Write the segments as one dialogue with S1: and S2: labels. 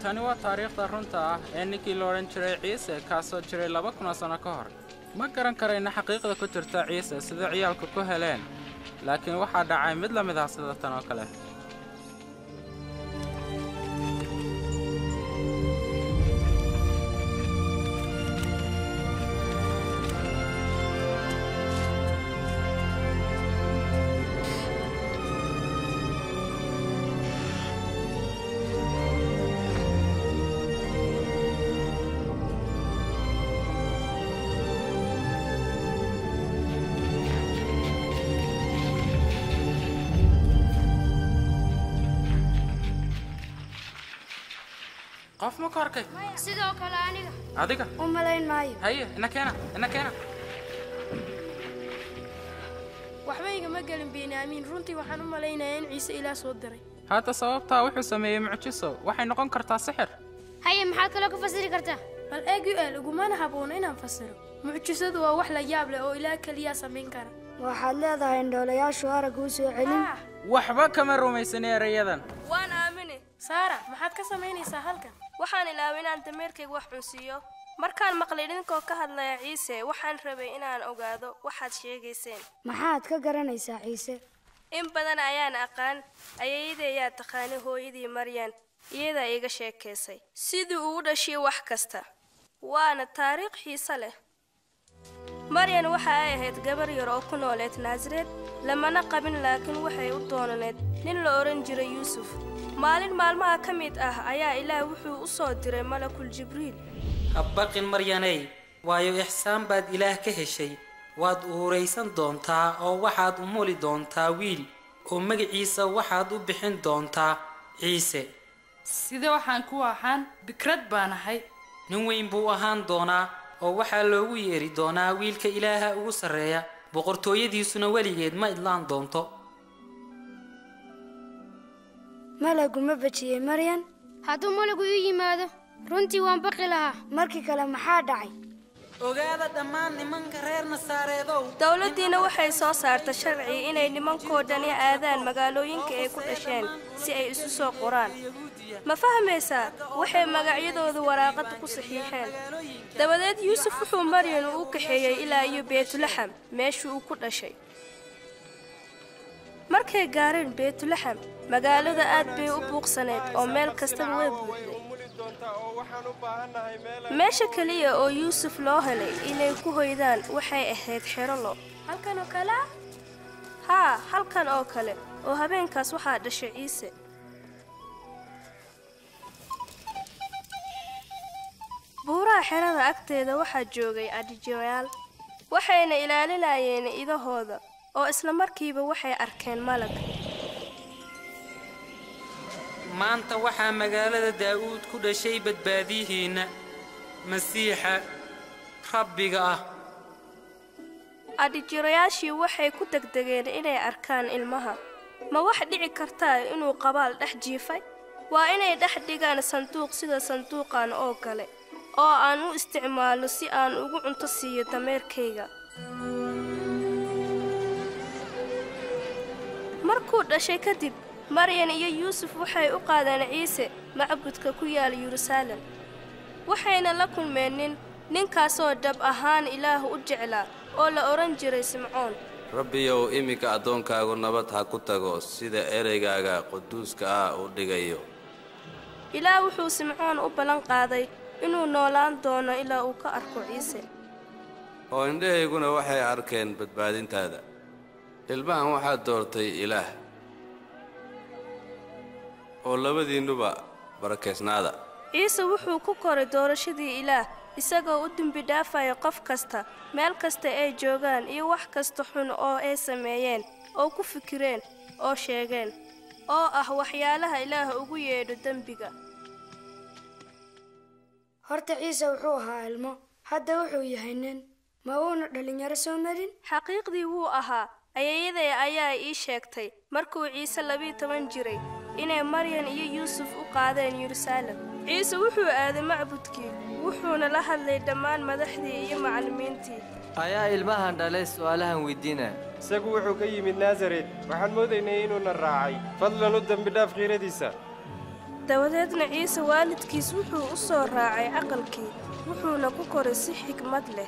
S1: tani waa taariikhda runta ah ee ninkii la odhan jiray ciise kaasoo jiray laba kunoo sanno ka hor ma garan karayna xaqiiqda ku jirta ciise sida ciyaalku ku heleen laakiin waxaa dhacay mid la mid ah sida tan oo kale qof ma ku arkay
S2: sidoo kale aniga
S1: adiga
S2: u malayn maayo
S1: haye ina keena ina keena
S3: waxba igama gelin beeniaamiin runtii waxaan u malaynayaa in ciise ilaah soo diray
S1: hadda sababtaa wuxuu sameeyey mucjiso waxay noqon kartaa sixir
S2: haye maxaad kaloo ka fasiri kartaa
S3: bal eeg u el igumana habboona inaan fasiro mucjisadu waa wax la yaab leh oo ilaah keliyaa samayn kara
S4: waxaad leedahay indhoolayaashu aragga u soo celin
S1: waxba kama rumaysani erayadan
S5: waan aamine
S3: saara maxaad ka samaynaysaa halkan
S5: waxaan ilaaway inaan dameerkayga wax cunsiiyo markaan maqlay idinkoo ka hadlaya ciise waxaan rabay inaan ogaado waxaad sheegayseen
S4: maxaad ka garanaysaa ciise
S5: in badan ayaan aqaan ayayda ayaa taqaanay hooyadii maryan iyadaa iiga sheekaysay sidii uu u dhashay wax kasta waana taariikh xiise leh maryan waxa ay ahayd gabar yar oo ku nooleed naasareed lamana qabin laakiin waxay u doonaneed nin la odhan jiray yuusuf maalin maalmaha ka mid ah ayaa ilaah wuxuu u soo diray malakul jibriil
S6: habbaqin maryaney waayo ixsaan baad ilaah ka heshay waad uuraysan doontaa oo waxaad u muli doontaa wiil oo magaciisa waxaad u bixin doontaa ciise
S7: sida waxaan ku ahaan bikrad baan ahay
S6: nin weyn buu ahaan doonaa oo waxaa loogu yeeri doonaa wiilka ilaaha ugu sarreeya boqortooyadiisuna weligeed ma idlaan doonto
S4: malagu ma bajiyey maryan
S2: hadduu malagu ii yimaado runtii waan baqi lahaa
S4: markii kale maxaa dhacay
S6: ogaada dhammaan nimanka reer nasaareedow
S5: dowladdiina waxay soo saartay sharci inay nimankoo dhani aadaan magaalooyinka ay ku dhasheen si ay isu soo qoraan ma fahmaysaa waxay magacyadooda waraaqada ku saxiixeen dabadeed yuusuf wuxuu maryan u kaxeeyey ilaa iyo beetulaxam meeshii uu ku dhashay markay gaareen beetulaxam magaalada aad bay u buuqsaneyd oo meel kastaba way buuxday meesha keliya oo yuusuf loo helay inay ku hoydaan waxay ahayd xerolo
S3: halkan oo kale ah
S5: haa halkan oo kale oo habeenkaas waxaa dhashay ciise buuraha xerada agteeda waxaa joogay adhijayaal waxayna ilaalinayeen idahooda oo isla markiiba waxay arkeen malag
S6: maanta waxaa magaalada daa'uud ku dhashay badbaadiyihiinna masiixa rabbiga ah
S5: adhijirayaashii waxay ku degdegeen inay arkaan ilmaha ma wax dhici kartaa inuu qabaal dhex jiifay waa inay dhex dhigaan sanduuq sida sanduuqan oo kale oo aan u isticmaalno si aan ugu cunto siiyo dameerkayga markuu dhashay kadib maryan iyo yuusuf waxay u qaadeen ciise macbudka ku yaal yeruusaalem waxayna la kulmeen nin ninkaasoo dhab ahaan ilaah u jeclaa oo la odhan jiray simcoon
S8: rabbiyow iminka addoonkaagu nabad ha ku tago sida ereygaaga quduuska ah u dhigayo
S5: ilaah wuxuu simcoon u ballan qaaday inuu noolaan doono ilaa uu ka arko ciise
S8: oo indhahayguna waxay arkeen badbaadintaada ilmahan waxaad doortay ilaah oo labadiinnuba barakaysnaada
S5: ciise wuxuu ku koray doorashadii ilaah isagoo u dembi dhaafaya qof kasta meel kasta ay joogaan iyo wax kasta xun oo ay sameeyeen oo ku fikireen oo sheegeen oo ah waxyaalaha ilaah ugu yeedho dembiga
S4: horta ciise wuxuu ahaa ilmo hadda wuxuu yahay nin ma uuna dhallinyaro soo marin
S5: xaqiiqdii wuu ahaa ayayaday ayaa ii sheegtay markuu ciise labiiyo toban jiray inay maryan iyo yuusuf u qaadeen yeruusaalem ciise wuxuu aaday macbudkii wuxuuna la hadlay dhammaan madaxdii iyo macallimiintii
S9: ayaa ilmahan dhalay su'aalahan weydiinaa
S10: isagu wuxuu ka yimid naasaret waxaan moodaynay inuuna raacay fadlan u dembidhaaf khiiradiisa
S5: dabadeedna ciise waalidkiis wuxuu u soo raacay aqalkii wuxuuna ku koray si xikmad leh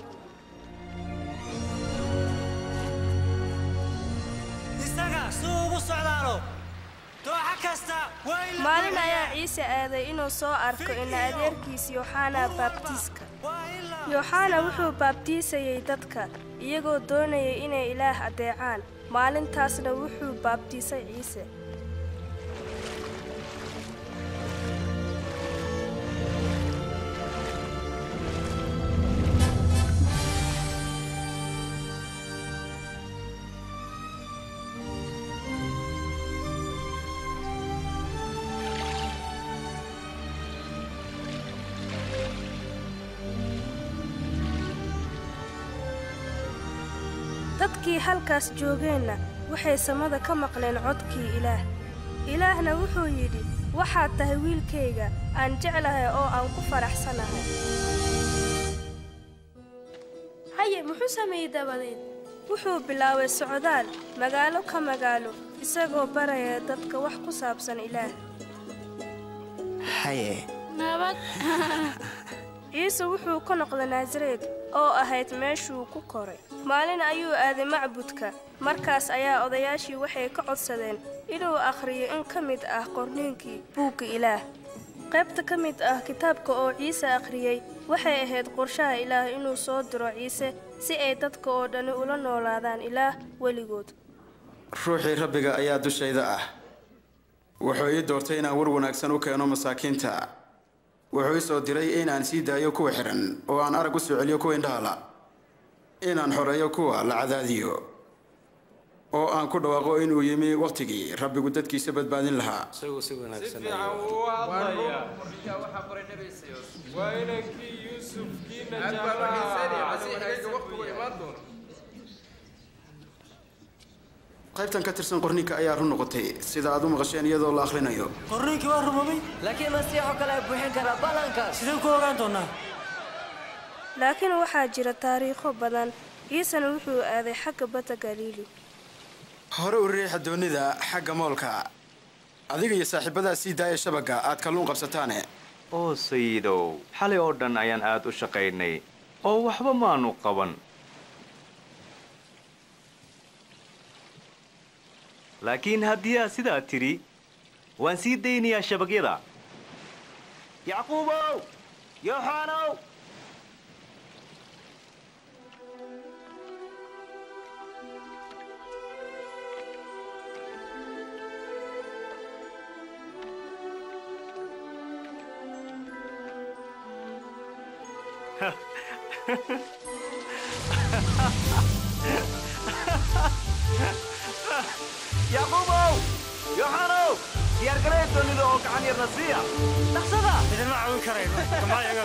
S10: isaga suu ugu socdaalo dooxa kasta waa in la
S5: maalin ayaa
S10: buuxiyaa.
S5: ciise aaday inuu soo arko ina adeerkiis yooxana baabtiiska yooxana wuxuu baabtiisayey dadka iyagoo doonayay inay ilaah adeecaan maalintaasna wuxuu baabtiisay ciise dadkii halkaas joogeenna waxay samada ka maqleen codkii ilaah ilaahna wuxuu yidhi waxaad tahay wiilkayga aan jeclahay oo aan ku faraxsanahay
S3: haye muxuu sameeyey dabadeed
S5: wuxuu bilaabay socdaal magaalo ka magaalo isagoo baraya dadka wax ku saabsan ilaah
S11: haye
S2: nabad
S5: ciise wuxuu ka noqday naasareed oo ahayd meeshuu ku koray maalin ayuu aaday macbudka markaas ayaa odayaashii waxay ka codsadeen inuu akhriyo in ka mid ah qorniinkii buugga ilaah qaybta ka mid ah kitaabka oo ciise akhriyey waxay ahayd qorshaha ilaah inuu soo diro ciise si ay dadka oo dhani ula noolaadaan ilaah weligood
S12: ruuxii rabbiga ayaa dushayda ah wuxuu ii doortay inaan war wanaagsan u keeno masaakiinta wuxuu ii soo diray inaan sii daayo kuwa xidhan oo aan arag u soo celiyo kuwa indhahala inaan xoreeyo kuwa la cadaadiyo oo aan ku dhawaaqo inuu yimi wakhtigii rabbigu dadkiisa badbaadin lahaa
S8: isagu si wanaagsan
S13: waa inankii yuusuf kiina
S12: qaybtan ka tirsan qorninka ayaa run noqotay sida aad u maqasheen iyadoo la akhrinayo
S10: qorniinkii waa rumamay
S9: laakiin masiixoo kale ay buuxin karaa ballankaas
S10: sideen ku ogaan doonaa
S5: laakiin waxaa jira taariikho badan ciisena wuxuu aaday xagga badda galiili
S12: hore u riixa doonida xagga moolka adiga iyo saaxiibadaa sii daaya shabagga aad kalluun qabsataane
S14: oo sayidow xalay oo dhan ayaan aad u shaqaynay oo waxba maanu qaban laakiin haddii aad sidaa tidhi waan sii daynayaa shabagyada yacquubow yooxaanow yacquubow yooxaanow diyaargaraya doonida oo gacan yarna siiya dhaqsada
S10: idinma caawin karayno gamaa iga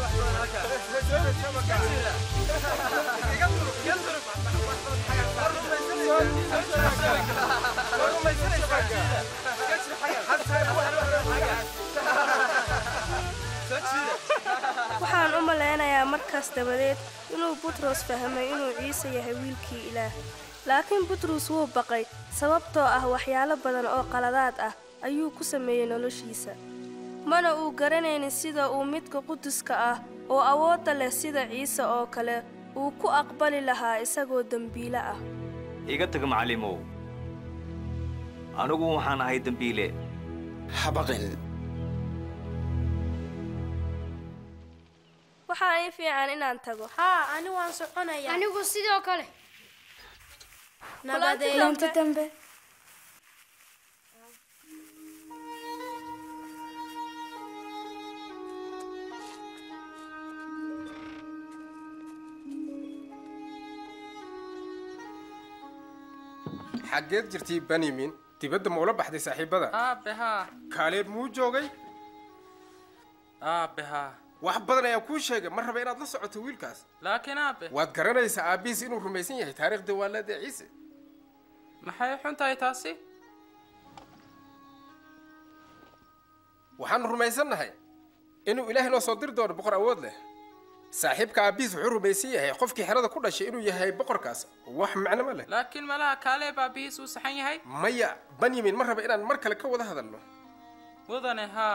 S5: waxaan u malaynayaa markaas dabadeed inuu butros fahmay inuu ciise yahay wiilkii ilaah laakiin butros wuu baqay sababtoo ah waxyaalo badan oo qaladaad ah ayuu ku sameeyey noloshiisa mana uu garanaynin sida uu midka quduska ah oo awoodda leh sida ciise oo kale uu ku aqbali lahaa isagoo dembiile ah
S14: iga tag macallimow anigu waxaan ahay dembiile
S12: habaqin
S5: waxaa ii fiican inaan tago
S3: haa ani waan soconayaa
S2: anigu sidoo kale
S3: Nabadeed.
S4: kulanti dambe
S13: xaggeed jirtay benyamin dibadda ma ula baxday saaxiibada
S1: aabe haa
S13: kaaleeb muu joogay
S1: aabe haa
S13: wax badan ayaa kuu sheegay ma raba inaad la socoto wiilkaas
S1: laakiin aabe
S13: waad garanaysaa aabbihiis inuu rumaysan yahay taariikhda waalada ciise
S1: maxay xun tahay taasi
S13: waxaanu rumaysannahay inuu ilaahay noo soo diri doono boqor awood leh saaxiibka aabbihiis wuxuu rumaysan yahay qofkii xerada ku dhashay inuu yahay boqorkaas wax macno ma leh
S1: laakiin malaha kaaleeb aabihiis uu saxan yahay
S13: maya benyamin ma raba inaan mar kale ka wada hadalno
S1: mudane haa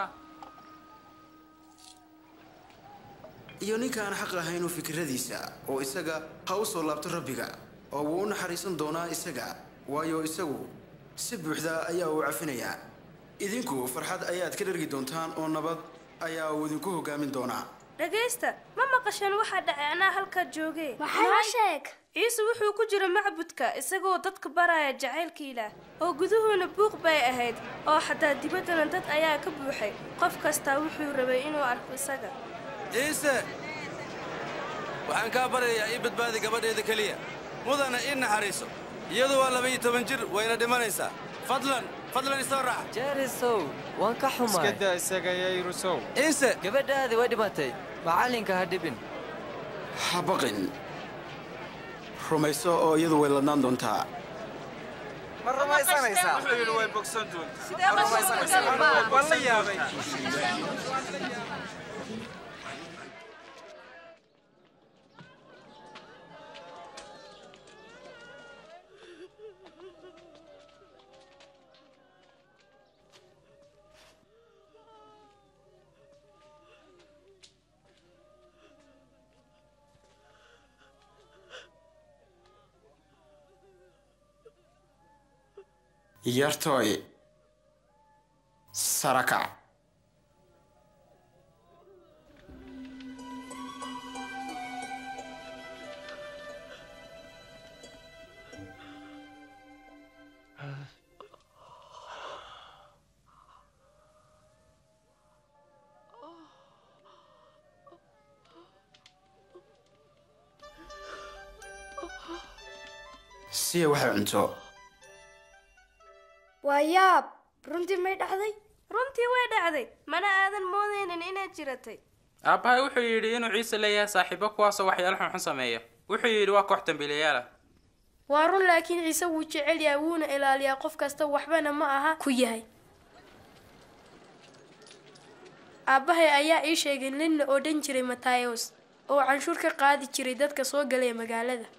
S12: iyo ninka aan xaq ahaynu fikradiisa oo isaga ha u soo laabto rabbiga oo wuu u naxariisan doonaa isaga waayo isagu si buuxda ayaa uu cafinayaa idinku farxad ayaad ka dhergi doontaan oo nabad ayaa uu idinku hoggaamin doonaa
S5: dhagaysta ma maqasheen waxaa dhacay anaa halkaa joogee
S3: Maxaa sheeg
S5: ciise wuxuu ku jira macbudka isagoo dadka baraya jacaylka ilaah oo guduhuuna buuq bay ahayd oo xataa dibaddana dad ayaa ka buuxay qof kastaa wuxuu rabay inuu arko isaga
S8: ciise waxaan kaa baryayaa ii badbaadi gabadheeda keliya mudana ii naxariiso iyadu waa laba-iyo toban jir wayna dhimanaysaa fadlan fadlan isoo raac
S9: jerisow waan ka xumaay
S11: iska daa isaga yayrusow
S8: ciise
S9: gabadhaadii way dhimatay macallinka ha dhibin
S12: ha baqin rumayso oo iyadu way ladnaan doontaa
S11: ma rumaysanaysaa wuxuu yidhi way bogsan doontaa ma rumaysanaysaa waan la yaabay
S12: yartooy sarakac siya waxay cunto
S4: waa yaab runtii may dhacday
S5: runtii way dhacday mana aadan moodaynin inaad jiratay
S1: aabbahay wuxuu yidhi inuu ciise leeyahay saaxiibo kuwaasoo waxyaalo xunxun sameeya wuxuu yidhi waa koox dambiilayaal ah
S3: waa run laakiin ciise wuu jecel yahay wuuna ilaaliyaa qof kasta waxbana ma aha ku yahay aabbahay ayaa ii sheegay nin la odhan jiray matayos oo canshuur ka qaadi jiray dadka soo galaya magaalada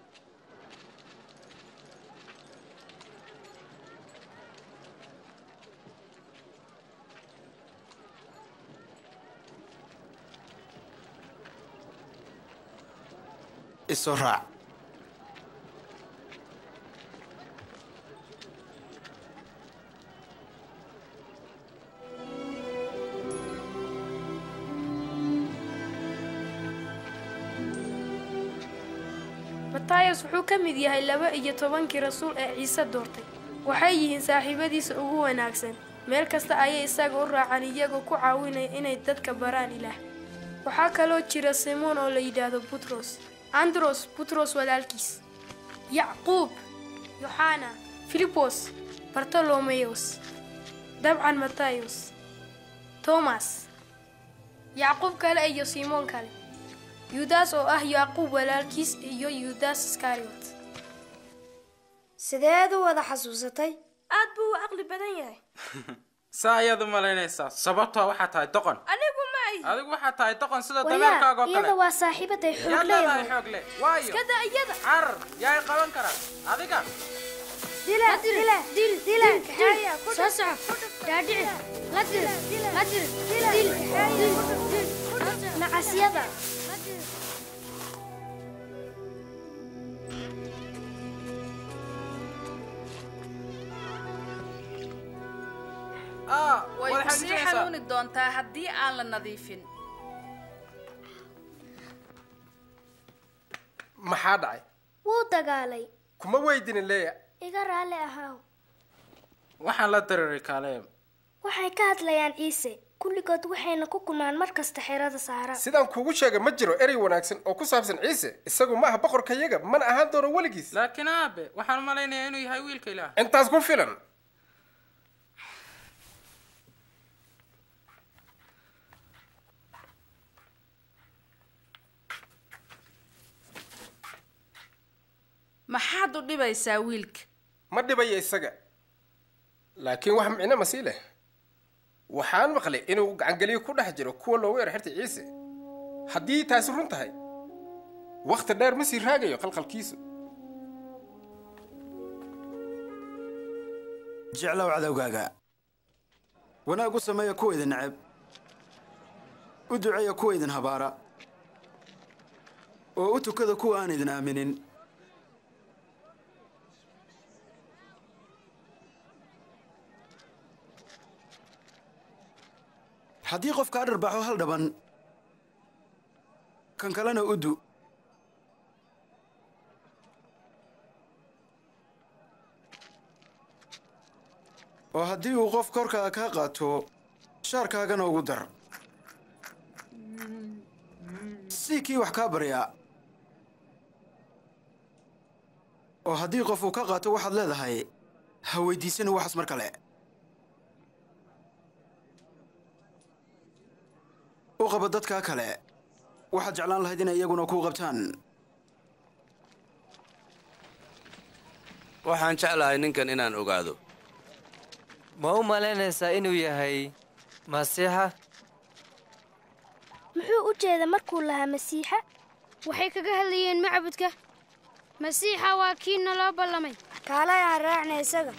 S12: isoo raac
S3: matayos wuxuu ka mid yahay laba iyo tobankii rasuul ee ciise doortay waxay yihiin saaxiibadiisa ugu wanaagsan meel kasta ayay isaga u raacaan iyagoo ku caawinaya inay dadka baraan ilaah waxaa kaloo jira simoon oo la yidhaahdo butros andros butros walaalkiis yacquub yoxana filibos bartolomeyos dabcan matayos tomas yacquub kale iyo simoon kale yudas oo ah yacquub walaalkiis iyo yudas iskariot
S4: sideed u wada xasuusatay
S5: aad buu u caqli badan yahay
S1: saa ayaad u malaynaysaa sababtoo waxaa tahay doqon
S5: anigu ma ay
S1: adigu waxaa tahay doqon sida
S2: waryaa
S1: dameerkaaga oo
S2: iyada
S1: kale
S2: waa saaxiibaday
S1: yaad
S2: xoog
S1: leedahay
S2: leeyahay
S1: xoog le waayo
S3: iska daa iyada
S1: carar yaa i qaban kara adiga
S2: dila dila dil dila dil soo soco dhaadhici la dil la dil dil dil nacasyada
S1: ah
S7: way
S1: waad
S7: ku sii
S1: xanuunaysaa.
S7: xanuuni doontaa haddii aan la nadiifin
S13: maxaa dhacay
S2: wuu dagaalay
S13: kuma weydinin leeya
S2: iga raalli ahaaw
S1: waxaan la diriray kaaleeb
S2: waxay ka hadlayaan ciise kulligood waxayna ku kulmaan mar kasta xerada saara
S13: sidaan kuugu sheegay ma jiro erey wanaagsan oo ku saabsan ciise isagu ma aha boqorkayaga mana ahaan doono weligiis
S1: laakiin aabe waxaan u malaynayaa inuu yahay wiilka ilaah
S13: intaas ku filan
S7: maxaad u dhibaysaa wiilka
S13: ma dhibaya isaga laakiin wax micno ma sii leh waxaan maqlay inuu gacangelyo ku dhex jiro kuwa loogu yar xirtay ciise haddii taasi run tahay wakhti dheer ma sii raagayo qalqalkiisu
S12: jeclow cadowgaaga wanaag u sameeya kuwa idin neceb u duceeya kuwa idin habaara oo u tukada kuwa aan idin aaminin haddii qof kaa dharbaaxo hal dhaban kan kalena u du oo haddii uu qof korkaaga kaa qaato shaarkaagana ugu dar si kii wax kaa baryaa oo haddii qof uu ka qaato waxaad leedahay ha weydiisani waxaas mar kale u qaba dadkaa kale waxaad jeclaan lahayd inay iyaguna kuu qabtaan
S8: waxaan jeclahay ninkan inaan ogaado
S9: ma u malaynaysaa inuu yahay masiixa
S2: muxuu u jeeda markuu lahaa masiixa
S15: waxay kaga hadlayeen macbudka masiixa waa kii naloo ballamay
S4: kaalay aan raacna isaga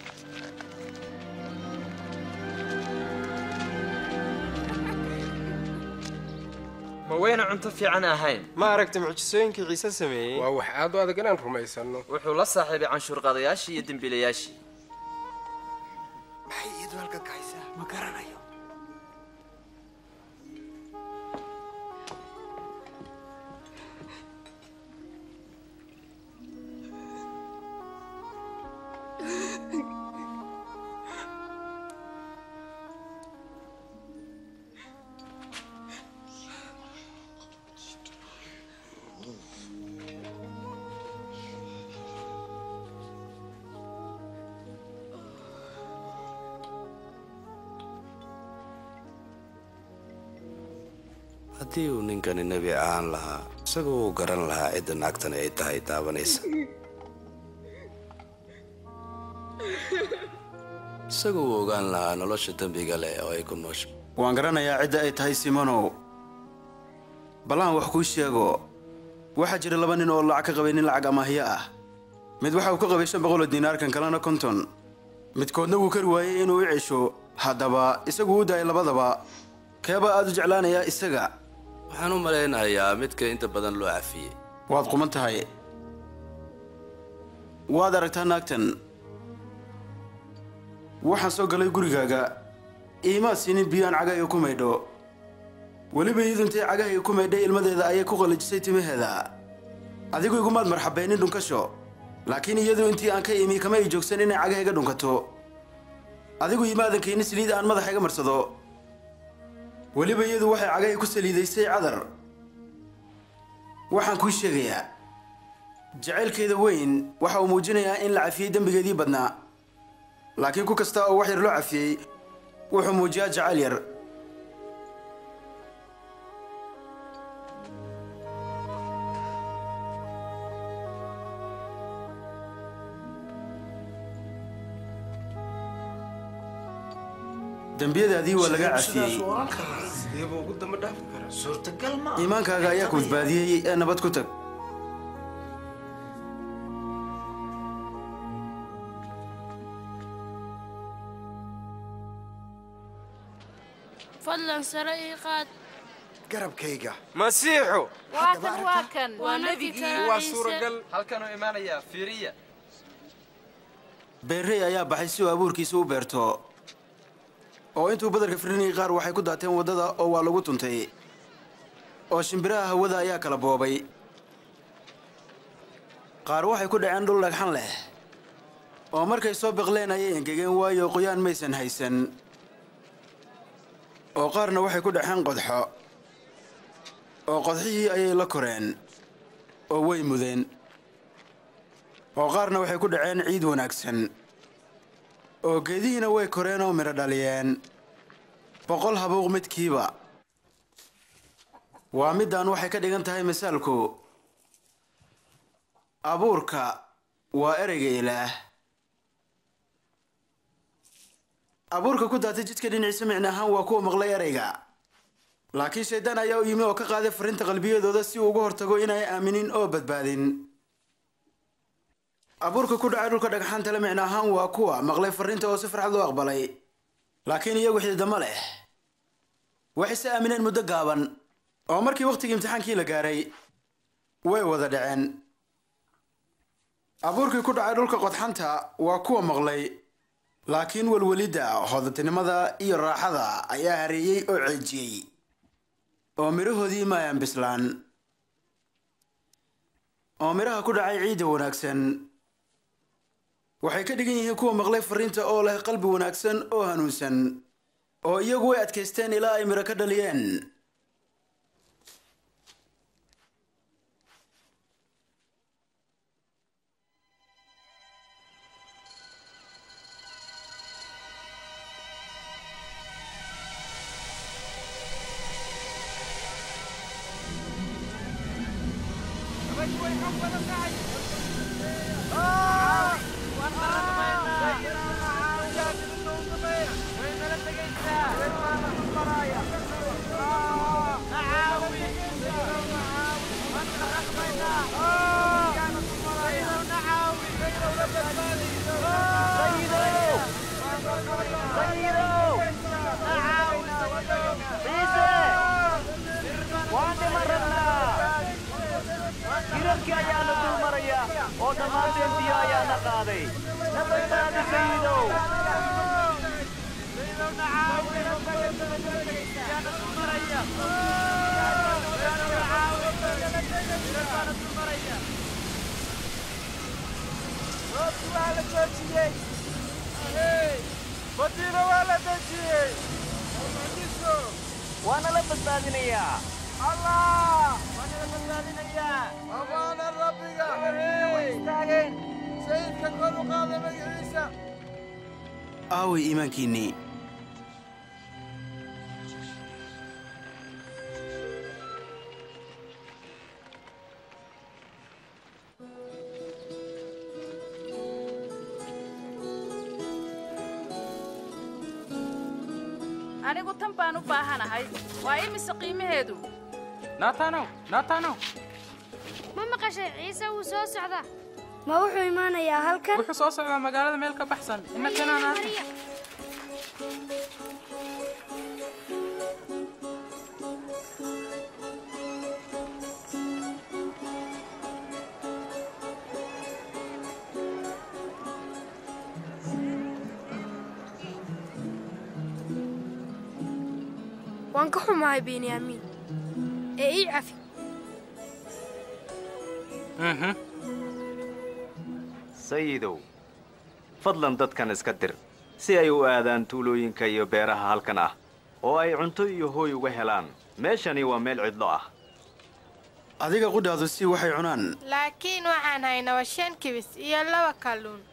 S16: ma wayna cunto fiican ahayn
S11: ma aragta mucjisooyinkii ciise sameeyey
S13: waa wax aad u adag inaan rumaysanno
S16: wuxuu la saaxiibay canshuurqaadayaashii iyo dembiilayaashii
S11: maxay iyadu halkan ka haysaa ma garanayo
S8: haddii uu ninkani nebi ahaan lahaa isagu uu garan lahaa cidda naagtani ay tahay taabanaysa isagu uu ogaan lahaa nolosha dembiga leh oo ay ku noosha
S12: waan garanayaa cidda ay tahay simonow ballaan wax kuu sheego waxaa jira laba nin oo lacag ka qabay nin lacag amaahiyo ah mid waxa uu ka qabay shan boqol oo diinaar kan kalena konton midkoodna wuu kari waayey inuu i cesho haddaba isagu u daayay labadaba keebaa aad u jeclaanayaa isaga
S8: waxaan u malaynayaa midka inta badan loo cafiyey
S12: waad quman tahay waad aragtaa naagtan waxaan soo galay gurigaaga iimaad siinin biyo aan cagahayga ku maydho weliba iyadu intay cagahayga ku maydhay ilmadeeda ayay ku qalajisay timaheeda adigu igumaad marxabeenin dhunkasho laakiin iyadu intii aan ka imi kama ay joogsan inay cagahayga dhunkato adigu imaadan keenin saliid aan madaxayga marsado weliba iyadu waxay cagahii ku saliidaysay cadar waxaan kuu sheegayaa jacaylkeeda weyn waxa uu muujinayaa in la cafiyey dembigeedii badnaa laakiin ku kasta oo wax yar loo cafiyey wuxuu muujiyaa jacayl yar dembiyadaadii waa laga cafiyey
S11: sideebuu ugu damba dhaafi karaa suurtagal ma
S12: iimaankaaga ayaa ku badbaadiyey ee nabad ku tag
S15: fadlan sare ii qaad
S11: garabkayga
S14: masiixu
S7: waa kan waa kan
S15: waa nebigii
S11: waa suuragal
S16: halkanuu imaanayaa fiiriya
S12: beerrey ayaa baxay si uu abuurkiisa u beerto oo intuu badarka firinayay qaar waxay ku daateen waddada oo waa lagu tuntay oo shimbiraha hawada ayaa kala boobay qaar waxay ku dhaceen dhul dhagxan leh oo markay soo biqleen ayay engegeen waayo qoyaan maysan haysan oo qaarna waxay ku dhaceen qodxo oo qodxihii ayay la koreen oo way mudeen oo qaarna waxay ku dhaceen ciid wanaagsan oo geedihiina way koreen oo midho dhaliyeen boqol habuuq midkiiba waa middaan waxay ka dhigan tahay misaalku abuurka waa ereyga ilaah abuurka ku daatay jidka dhinaciisa micno ahaan waa kuwa maqlay ereyga laakiin shayddaan ayaa u yimi oo ka qaaday farrinta qalbiyadooda si uu uga hortago inay aaminin oo badbaadin abuurka ku dhacay dhulka dhagxaanta le micno ahaan waa kuwa maqlay farriinta oo si farxad loo aqbalay laakiin iyagu xididama leh waxay se aamineen muddo gaaban oo markii wakhtigii imtixaankii la gaaray way wada dhaceen abuurkii ku dhacay dhulka qodxanta waa kuwa maqlay laakiin welwelidda hodantinimada iyo raaxada ayaa hareeyey oo ceejiyey oo midhahoodii ma ayaan bislaan oo midhaha ku dhacay ciidda wanaagsan waxay ka dhigan yihiin kuwa maqlay fariinta oo leh qalbi wanaagsan oo hanuunsan oo iyagu way adkaysteen ilaa ay midho ka dhaliyeen
S14: hirarkii ayaana dul maraya oo dhammaanteen biyo ayaana qaaday na badbaadi sayidow
S11: roobki waa la joojiyey badiina waa la dejiyey mucjiso
S14: waana la badbaadinayaa
S11: allah waana la badbaadinayaa amaana rabbiga way istaageen sayidka kor u qaada magaciisa
S12: aaway iimaankiinnii
S7: anigu tan baan u baahanahay waa imise qiimaheedu
S1: naatanow naatanow
S15: ma maqashay ciise wuu soo socdaa
S4: ma wuxuu imaanayaa halkan
S1: wuxuu soo socdaa magaalada meel ka baxsan innakanaana
S3: waan ka xumahay benyaamiin ee ii cafi
S14: sayidow fadlan dadkan iska dir si ay u aadaan tuulooyinka iyo beeraha halkan ah oo ay cunto iyo hooy uga helaan meeshani waa meel cidlo ah
S12: adiga qudhaadu si waxay cunaan
S17: laakiin waxaan haynaa shan kibis iyo laba kalluun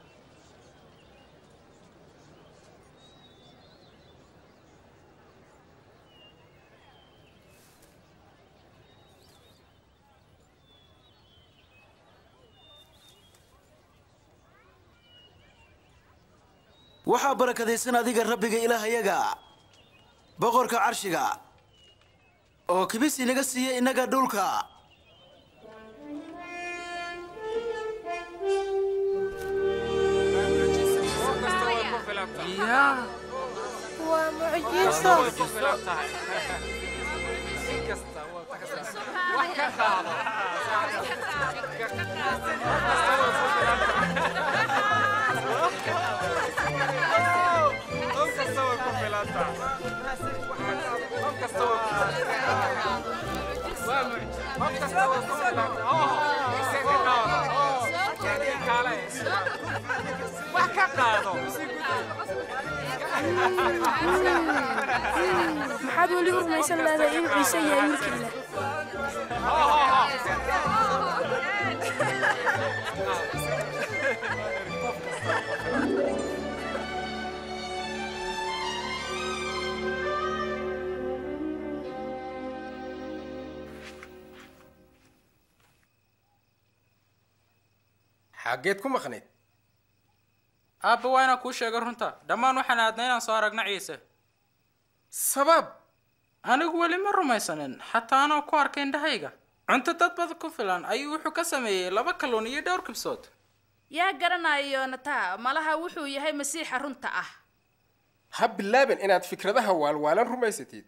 S12: waxaa barakadaysan adiga rabbiga ilaahayaga boqorka carshiga oo kibis inaga siiya innaga dhulka
S17: waa mucjiso
S3: maxaad weli u rumaysan leedahay inuu ciise yahay wiilkiila
S13: xaggeed ku maqnayd
S1: aabba waa inaan kuu sheego runta dhammaan waxaan aadna inaan soo aragna ciise
S13: sabab
S1: anigu weli ma rumaysanin xataa anoo ku arkay indhahayga cunto dad badan ku filan ayuu wuxuu ka sameeyey laba kalluun iyo dhowr kibsood
S7: yaa garanayo yoonataa malaha wuxuu yahay masiixa runta ah
S13: ha bilaaban inaad fikradaha waalwaalan rumaysatid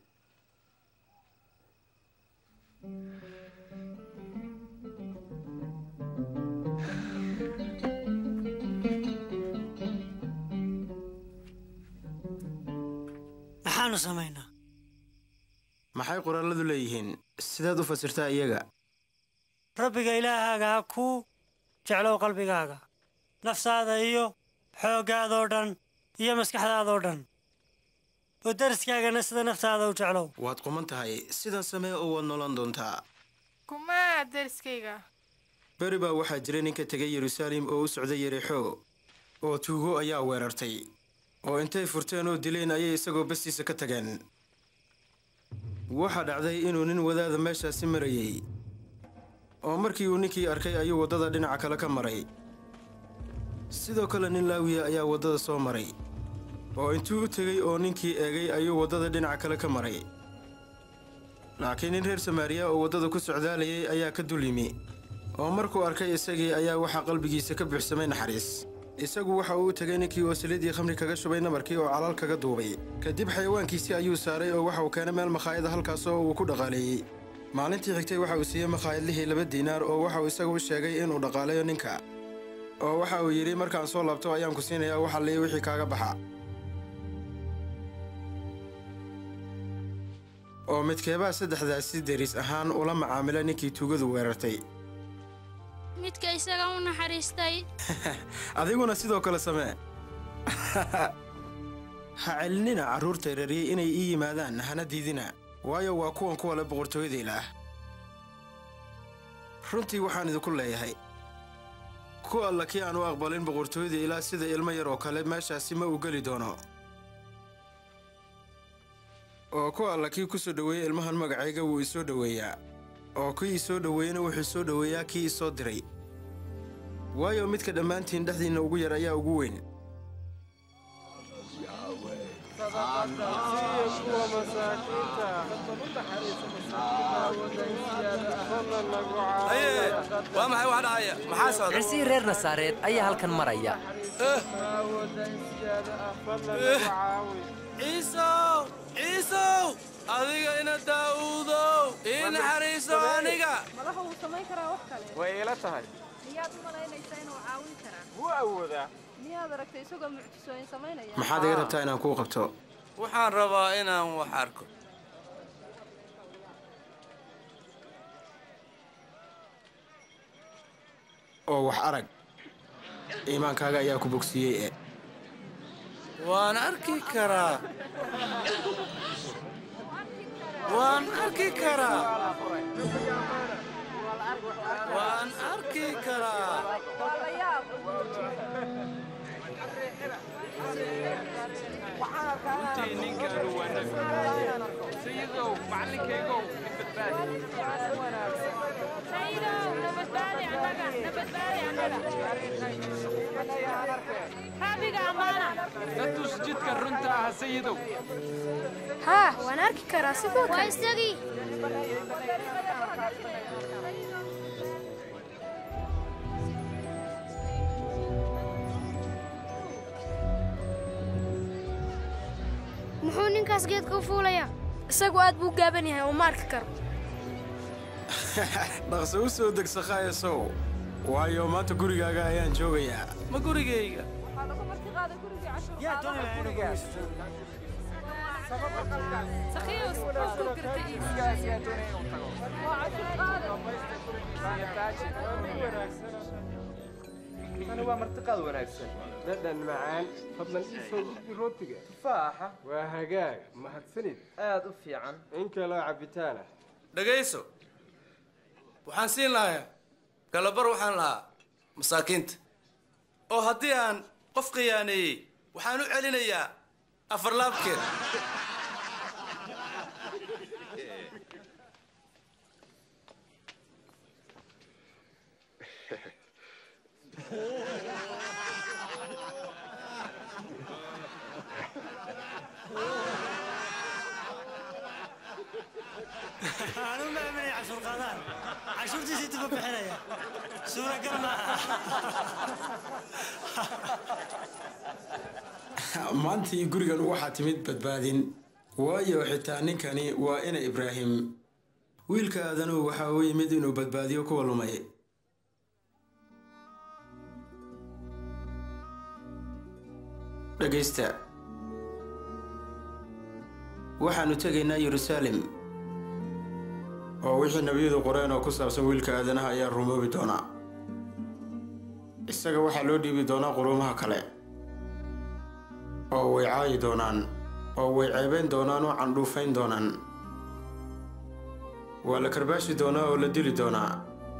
S18: maxaanu samaynaa
S12: maxay qoraaladu leeyihiin sidaad u fasirtaa iyaga
S18: rabbiga ilaahaaga ha kuu jeclow qalbigaaga naftaada iyo xooggaadoo dhan iyo maskaxdaadoo dhan oo dariskaagana sida naftaada u jeclow
S12: waad quman tahay sidan samee oo waad noolan doontaa
S17: kumaa deriskayga
S12: beri baa waxaa jira ninka tegay yeruusaalem oo u socday yerixo oo tuugo ayaa weerartay oo intay furteen oo dileen ayay isagoo bastiisa ka tageen waxaa dhacday inuu nin wadaada meeshaasi marayey oo markii uu ninkii arkay ayuu waddada dhinaca kale ka maray sidoo kale nin laawiya ayaa waddada soo maray oo intuu u tegey oo ninkii eegay ayuu waddada dhinaca kale ka maray laakiin nin reer samaariya oo waddada ku socdaalayay ayaa ka dul yimi oo markuu arkay isagii ayaa waxaa qalbigiisa ka buuxsamay naxariis isagu waxa uu u tegay ninkii oo saliiddii khamri kaga shubay nabarkii oo calaal kaga duubay kadib xayawaankiisii ayuu saaray oo waxa uu keenay meel makhaayada halkaasoo uu ku dhaqaaleeyey maalintii xigtay waxa uu siiyey makhaayadlihii laba diinaar oo waxa uu isagu u sheegay inuu dhaqaaleeyo ninka oo waxa uu yidhi markaan soo laabto ayaan ku siinayaa wax alliya wixii kaaga baxa oo midkeebaa saddexdaasi deris ahaan ula macaamila ninkii tuugadu weerartay
S15: midka isaga u naxariistay
S12: adiguna sidoo kale samee ha celinina carruurta reeriyey inay ii yimaadaan hana diidina waayo waa kuwan kuwa le boqortooyada ilaah runtii waxaan idinku leeyahay ku alla kii aan u aqbalin boqortooyada ilaah sida ilmo yar oo kale meeshaasi ma uu geli doono oo ku alla kii ku soo dhoweeyey ilmahan magacayga wuu isoo dhoweeyaa oo kii isoo dhoweeyena wuxuu soo dhoweeyaa kii isoo diray waayo midka dhammaantiin dhexdiinna ugu yar ayaa ugu weyn
S8: haye waa maxay wax dhacaya maxaa socda
S19: cirsihii reer nasaareed ayaa halkan maraya
S8: ciisow ciisow adiga ina daa'uudow ii naxariiso aniga
S20: malaha wuu samayn karaa wax kale
S13: way ila tahay
S20: miyaad u malaynaysaa inuu caawin karaa
S13: wuu awoodaa
S20: miyaad aragtay isagoo mucjisooyin samaynaya
S12: maxaad iga rabtaa inaan kuu qabto
S8: waxaan rabaa inaan wax arko
S12: oo wax arag iimaankaaga ayaa ku bogsiiyey e
S8: waan arki karaa waan arki karaa waan arki karaa
S11: runtii ninkaanu waa nabi sayidow macallinkaygow na tus jidka runta ah sayidow
S3: haa waan arki karaa sidoo
S15: waa isagii muxuu ninkaas geedka u fuulayaa
S3: isagu aad buu gaaban yahay oo ma arki karo
S12: dhaqso u soo deg sakhayasow waayo maanta gurigaaga ayaan joogayaa
S8: ma gurigayga
S16: tani waa martiqaad wanaagsan
S13: dhadhan macaan fadlan ii soo gudbi rootiga
S16: tufaaxa
S13: waa hagaag mahadsanid
S16: aad u fiican
S13: in kaloo cabitaana
S8: dhegayso waxaan siin lahaa galabar waxaan lahaa masaakiinta oo haddii aan qof khiyaaneeyey waxaan u celinayaa afar laabkeed
S18: Anu ma aaminay cashuur qaadaan. Cashuurtiisii tuba bixinaya. Suuragal maaha.
S12: maantii gurigan waxaa timid badbaadin waayo xitaa ninkani waa ina ibraahim wiilka aadanuhu waxa uu yimid inuu badbaadiyo kuwa lumay dhegaysta waxaannu tegaynaa yeruusaalem oo wixii nebiyadu qoreen oo ku saabsan wiilka aadanaha ayaa rumoobi doonaa isaga waxaa loo dhiibi doonaa quruumaha kale oo way caayi doonaan oo way ceebayn doonaan oo candhuufayn doonaan waa la karbaashi doonaa oo la dili doonaa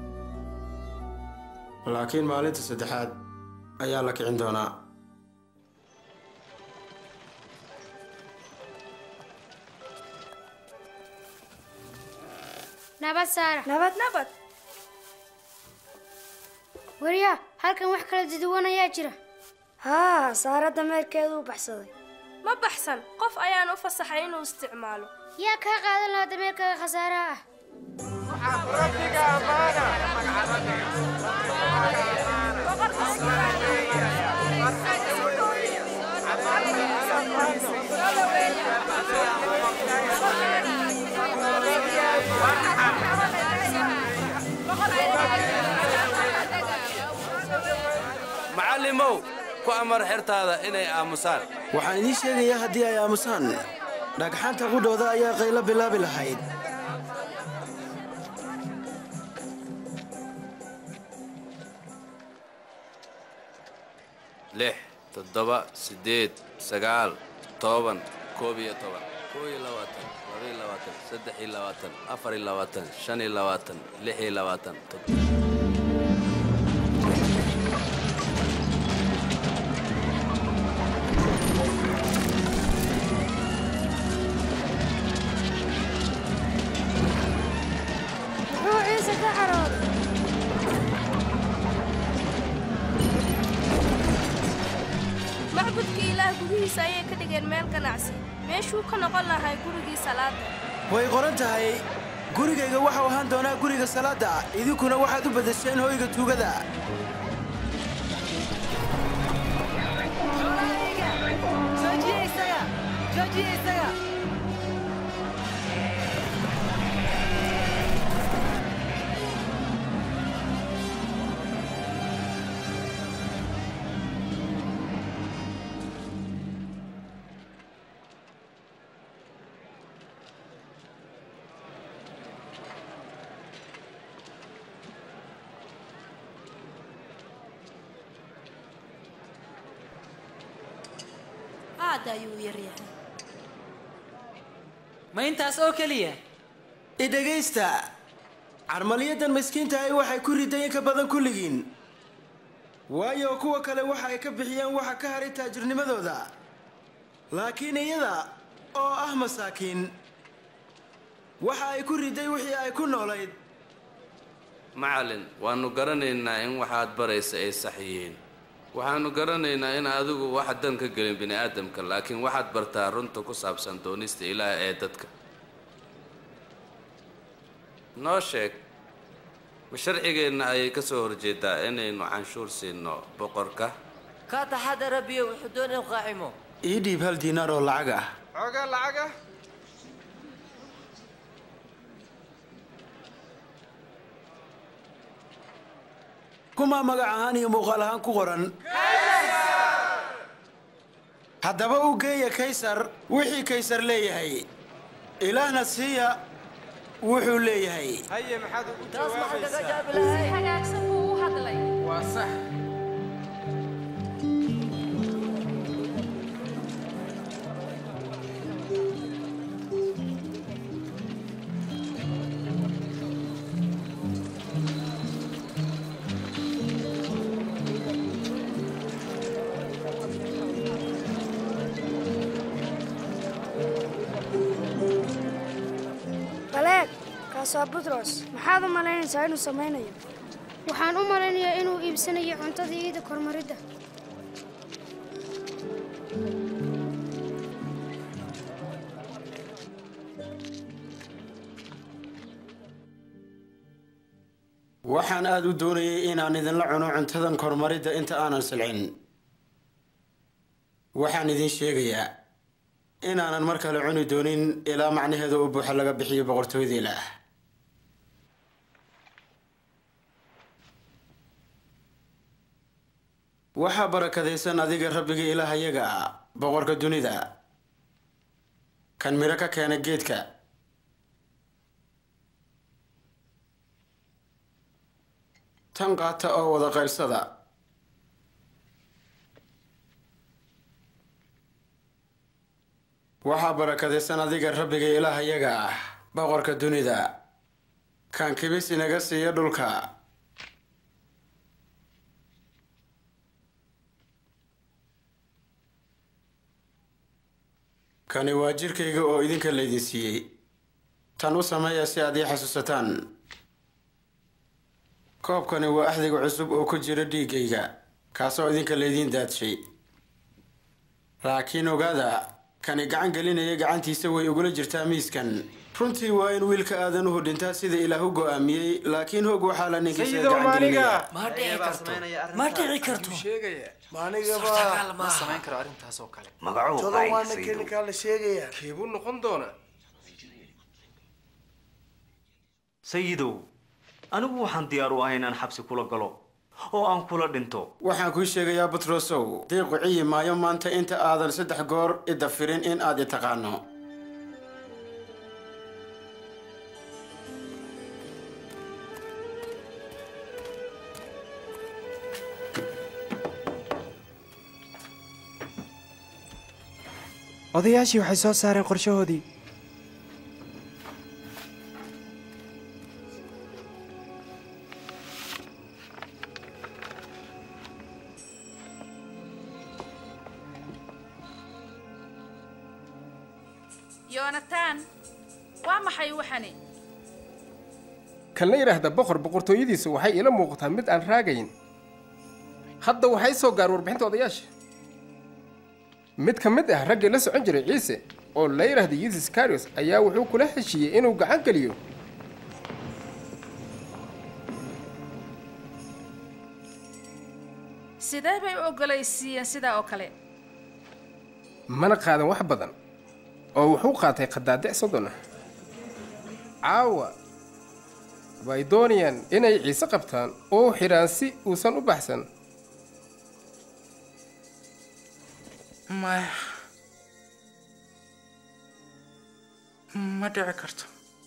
S12: laakiin maalinta saddexaad ayaa la kicin doonaa
S15: nabad saara
S2: nabad nabad
S15: wariya halkan wax kala duduwan ayaa jira
S4: haa saara dameerkeedu u baxsaday
S5: ma baxsan qof ayaan u fasaxay inuu isticmaalo
S15: yaa kaa qaadan lahaa dameerkaga khasaaraha ah
S8: macallimow ku amar xertaada inay aamusaan
S12: waxaan idiin sheegayaa haddii ay aamusaan dhagxanta qudhooda ayaa qaylo bilaabi lahayd
S8: lix toddoba siddeed sagaal toban koob iyo toban koo iyo labaatan labaiyo labaatan saddex iyo labaatan afar iyo labaatan shan iyo labaatan lix iyo labaatan
S2: muxuu ciise ka carooday
S5: macbudka ilaah gudihiisa ayay ka dhigeen meel ganacsi meeshuu ka noqon lahay gurigii salaada
S12: way qoran tahay gurigayga waxau ahaan doonaa guriga salaadda idinkuna waxaad u bedesheen hoyga tuugada
S21: aad ayuu u yaryahay
S6: ma intaas oo keliya
S12: i dhegaysta carmaliyadan miskiintahay waxay ku riday in ka badan kulligiin waayo kuwa kale waxa ay ka bixiyeen waxa ka haray taajirnimadooda laakiin iyada oo ah masaakiin waxa ay ku riday wixii ay ku noolayd
S8: macallin waannu garanaynaa in waxaad baraysa ay sax yihiin waxaannu garanaynaa in adigu waxa dan ka gelin bini'aadamka laakiin waxaad bartaa runta ku saabsan doonista ilaah ee dadka noo sheeg ma sharcigeenna ayay ka soo horjeedaa inaynu canshuur siinno boqorka
S9: ka taxadara biyo wuxuu doon inuu qaacimo
S12: ii dhiib hal diinaar oo lacag ah
S13: xoogaa lacag ah
S12: kumaa magac ahaan iyo muuqaal ahaan ku qoran haddaba u geeya kaysar wixii kaysar leeyahay ilaahna siiya wuxuu leeyahay
S13: haye maxaad ugu
S21: taas maxaa kaga jaabi
S20: si
S21: lahay
S20: hagaagsan buu u hadlay
S13: waa sax
S4: baleeg kaas waa butros maxaad u malaynaysaa inuu samaynayo
S15: waxaan u malaynayaa inuu iibsanayo cuntadii iida kormaridda
S12: waxaan aad u doonayay inaan idinla cuno cuntadan kormaridda inta aanan silcin waxaan idin sheegayaa inaanan mar kale cuni doonin ilaa macnaheeda u buuxa laga bixiyo boqortooyada ilaah waxaa barakadaysan adiga rabbiga ilaahayaga ah boqorka dunida kan midho ka keena geedka tan qaata oo wada qaybsada waxaa barakadaysan adiga rabbiga ilaahayaga ah boqorka dunida kan kibis inaga siiya dhulka kani waa jirkayga oo idinka laydin siiyey tan u sameeya si aad ii xasuusataan koobkani waa axdiga cusub oo ku jira dhiiggayga kaasoo idinka laydiin daadshay laakiin ogaada kani gacan gelinaya gacantiisa way ugula jirtaa miiskan runtii waa in wiilka aadanuhu dhintaa sida ilaah u go'aamiyey laakiin hog waxaa la ninkiisa
S13: Sayidow
S12: gacan gelinaya
S13: maaniga. Ma dhici karto. Ma dhici karto.
S11: maanigaba
S13: ma samayn karo arrintaas oo kale
S11: Magacuhu Todo maxay, waana Sayidow? kinikaa la sheegayaa
S13: keebuu noqon doonaa
S14: sayidow anigu waxaan diyaar u ahay inaan xabsi kula galo oo aan kula dhinto
S12: waxaan kuu sheegayaa butrosow diiqu ciyi maayo maanta inta aadan saddex goor idda firin in aad i taqaano
S10: odayaashii waxay soo saareen qorshahoodii
S7: yoonataan waa maxay waxani
S13: kan la yidhaahda boqor boqortooyadiisu waxay ila muuqataa mid aan raagayn hadda waxay soo gaar warbixinta odayaasha mid ka mid ah raggii la socon jiray ciise oo la yidhaahda yusis karios ayaa wuxuu kula heshiiyey inuu gacan geliyo
S7: sidee bay u ogolaysiiyeen sidaa oo kale
S13: mana qaadan wax badan oo wuxuu qaatay khadaadic soddon ah caawa way doonayaan inay ciise qabtaan oo xidhaan si uusan u baxsan
S1: maya ma dhici karto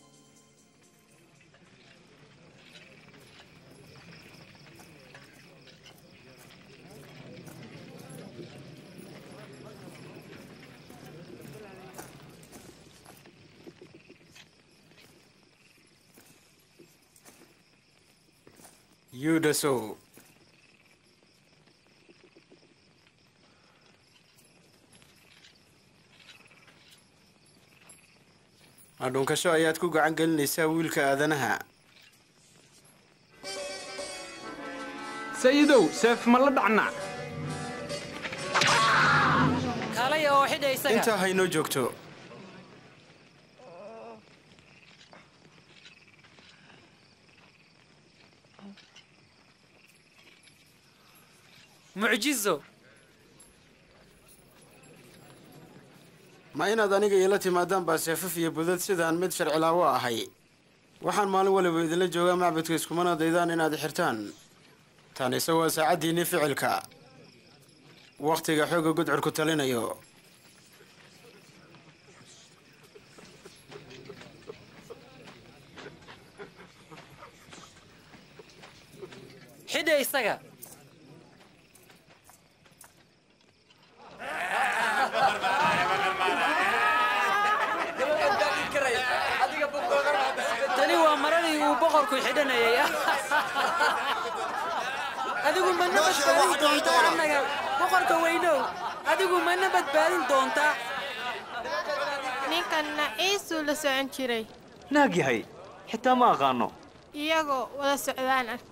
S12: yudasow adhunkasho ayaad ku gacan gelinaysaa wiilka aadanaha
S22: sayidow seef ma la dhacnaa
S6: kaalaya oo xidha isaga
S12: intaa haynoo joogto
S6: mucjizo
S12: ma inaad aniga iila timaadaan baa seefaf iyo budad sidaan mid sharcilaawo ahay waxaan maalin waliba idinla joogaa macbudka iskumana daydaan inaad xirtaan tanise waa saacaddiinii ficilka wakhtiga xoogga gudcurku talinayo
S6: xidha isaga tani waa maradii uu boqorku xidhanayay adigu mana badbaadin doontaa annaga boqorka weynow adigu mana badbaadin doontaa
S17: ninkanna ciisuu la socon jiray
S14: naag yahay xitaa ma aqaano
S17: iyagoo wada socdaan ah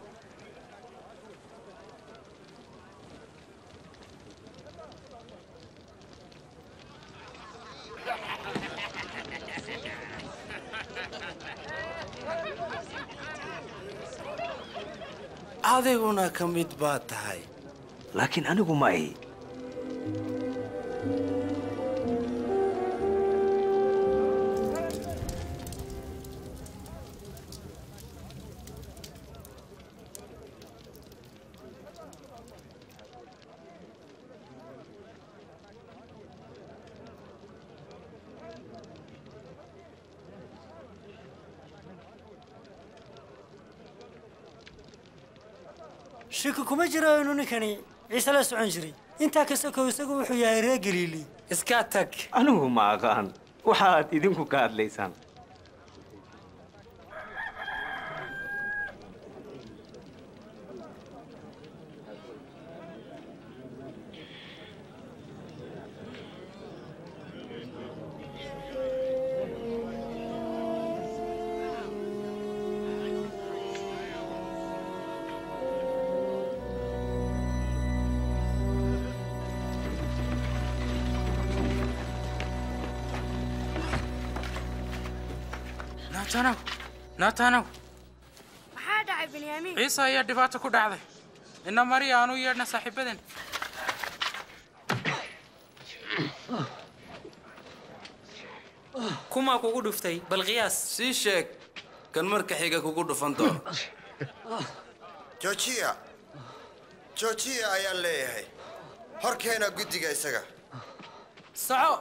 S8: adiguna ka mid baad tahay
S14: laakiin anigu ma ahi
S18: shiki kuma jiro inuu ninkani ciise la socon jiray intaa kasta kow isagu wuxuu yahay reer galiili
S6: iska tag
S14: anigu ma aqaan waxaad idinku ka hadlaysaan
S1: naatanow naatanow
S2: maxaa dhacay benyaamiin
S1: ciise ayaa dhibaato ku dhacday ina mariya aanu yeedhna saaxiibaden
S6: kumaa kugu dhuftay bal qiyaas
S8: sii sheeg kan marka xiga kugu dhufan doono
S19: joojiya joojiya ayaan leeyahay horkeena guddiga isaga
S6: soco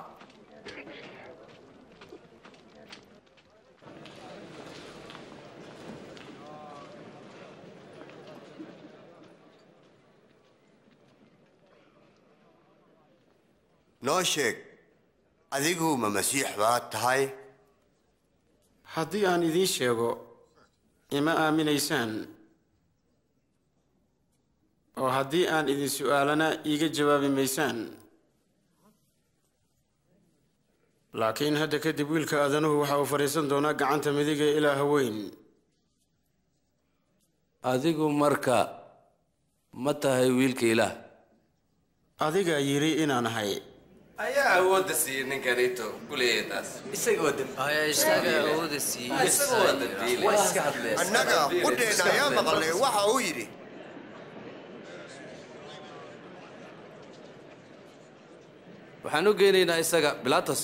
S19: noo sheeg adigu ma masiix baad tahay
S12: haddii aan idiin sheego ima aaminaysaan oo haddii aan idin su'aalana iiga jawaabi maysaan laakiin hadda kadib wiilka aadanuhu waxa uu fadhiisan doonaa gacanta midig ee ilaaha weyn
S8: adigu marka ma tahay wiilka ilaah
S12: adigaa yidhi inaan ahay
S8: ayaa awoodda siiyey ninkanito kuleeyahay taas isagoo
S19: annaga qudheenna ayaa maqalnay waxa uu yidhi
S8: waxaan u geynaynaa isaga bilatos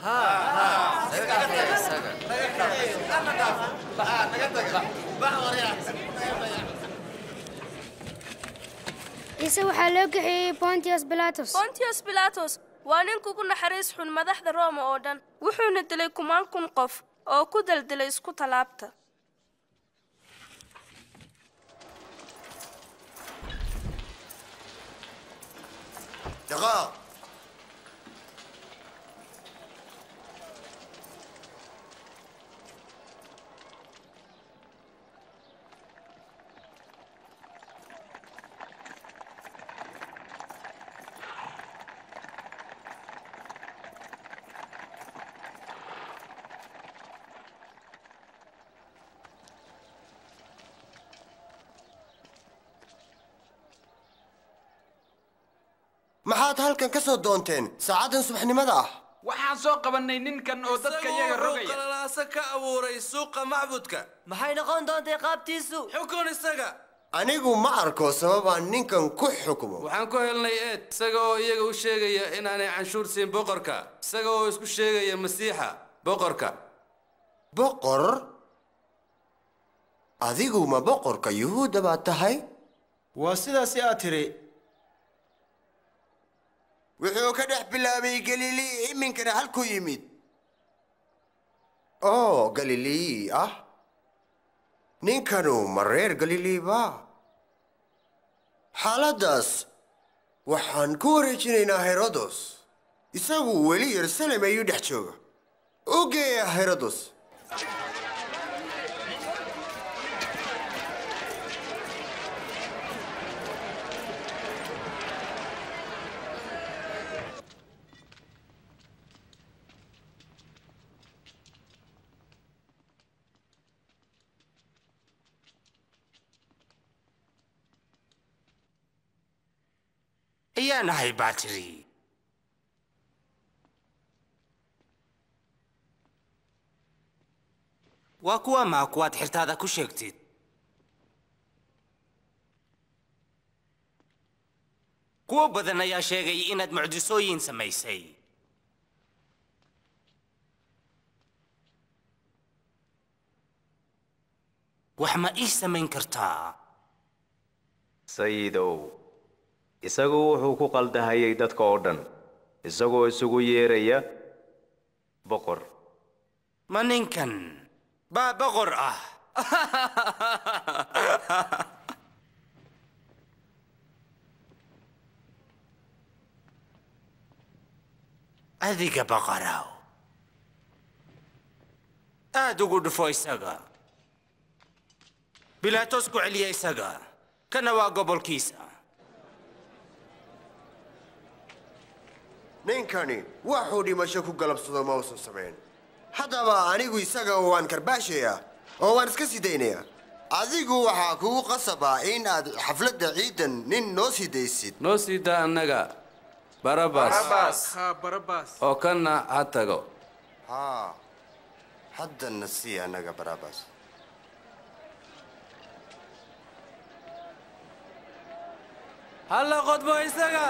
S2: ciise waxaa loo kaxeeyey pontius pilatus
S5: pontius pilatos waa nin kugu naxariis xun madaxda rooma oo dhan wuxuuna dilay kumaan kun qof oo ku daldilay isku tallaabta
S19: daqaaq maxaad halkan ka soo doonteen saacaddan subaxnimada ah
S22: waxaan soo qabannay ninkan oo dadka iyaga rogaya
S8: qalalaasa ka abuuray suuqa macbudka
S9: maxay noqon doontay qaabtiisu
S8: xukun isaga
S19: anigu ma arko sababaan ninkan ku xukumo
S8: waxaan ku helnay eed isaga oo iyaga u sheegaya inaanay canshuur siin boqorka isaga oo isku sheegaya masiixa boqorka
S19: boqor adigu ma boqorka yuhuudda baad tahay
S12: waa sidaasi aad tidhi
S19: wuxuu ka dhex bilaabay galilii iminkana halkuu yimid oo galilii ah ninkanu ma reer galilii ba xaaladdaas waxaan ku wareejinaynaa herodos isagu weli yerusalem ayuu dhex jooga u geeya herodos
S23: ayaa nahay baa tiri waa kuwa maa kuwaad xirtaada ku sheegtid kuwo badan ayaa sheegay inaad mucjisooyin samaysay wax ma ii samayn kartaa
S14: sayidow isagu wuxuu ku qaldahayay dadka oo dhan isagoo isugu yeeraya boqor
S23: ma ninkan baa boqor ah adiga boqorow aad ugu dhufo isaga bilaatos ku celiya isaga kana waa gobolkiisa
S19: ninkani waxuu dhimasho ku galabsado ma uusan samayn haddaba anigu isaga waan karbaashayaa oo waan iska sii daynayaa adigu waxaa kugu qasaba in aad xafladda ciidan nin noo sii daysid
S8: noo sii daa annaga barabas
S13: barabas
S8: oo kanna ha tago
S19: haa haddana sii annaga barabas
S8: halla qodbo isaga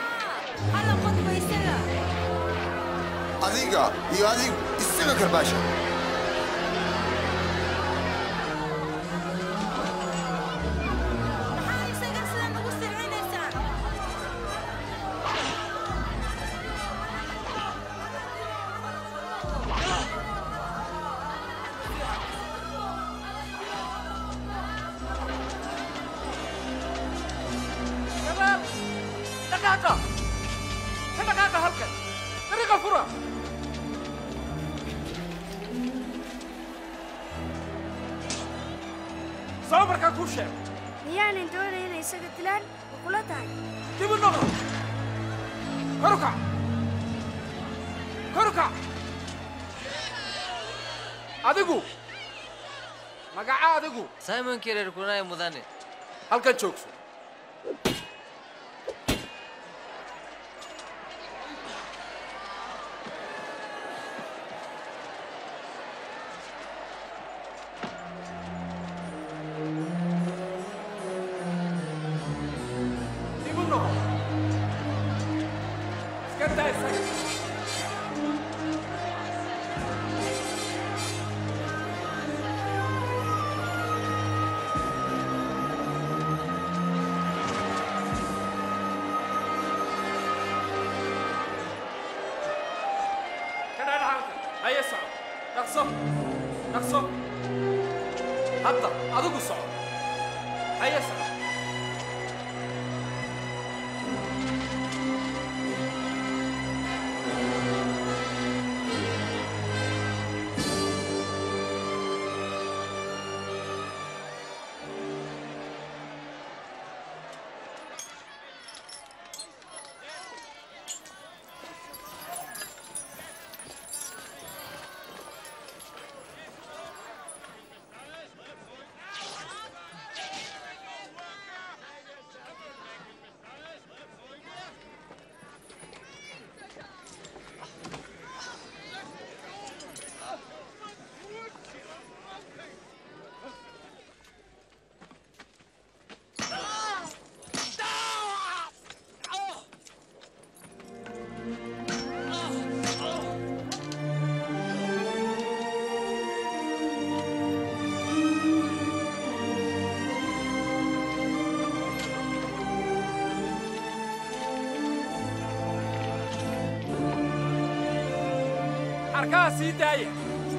S19: adiga iyo adigu isaga karbaasha
S22: shabaab dhaqaaqa ka dhaqaaqa halkan dariiqa fura soo markaa kuu sheeg
S4: miyaanan doonay inay isaga dilaan ma kula tahay
S22: dib u noqo kor u kac kor u kac adigu magaca adigu
S9: simon kirer kunay mudane
S22: halkan joogso dib u noqo iska daa isaga kadhaadha halkan haya soco dhaqso dhaqso hadda adigu soco haya soco arkaha sii daaya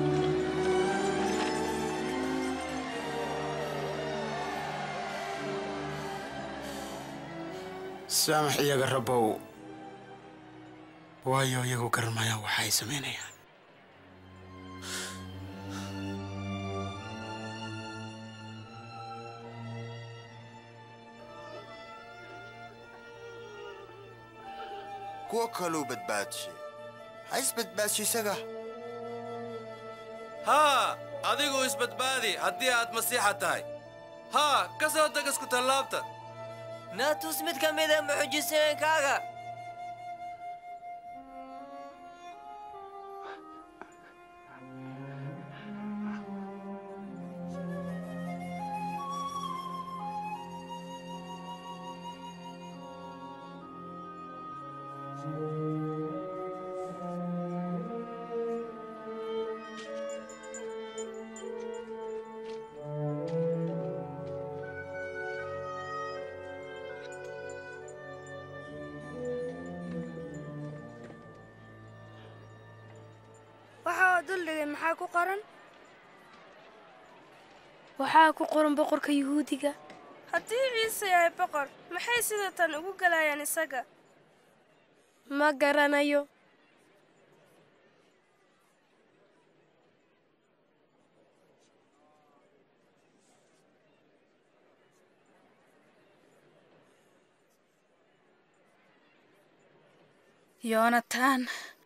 S12: saamax iyaga rabbow waayo iyagu garanmayaan waxa ay samaynayaan
S19: kuwo kaluu badbaadshe ha isbadbaadshe isaga
S8: haa adigu isbadbaadi haddii aad masiixa tahay haa ka soo deg isku tallaabta
S9: naatus mid ka mida mucjisooyinkaaga
S4: waxa oo duldhigay maxaa ku qoran
S2: waxaa ku qoran boqorka yuhuudiga
S5: haddii ciise yahay boqor maxay sida tan ugu galayaan isaga
S2: ma garanayo
S7: yonatan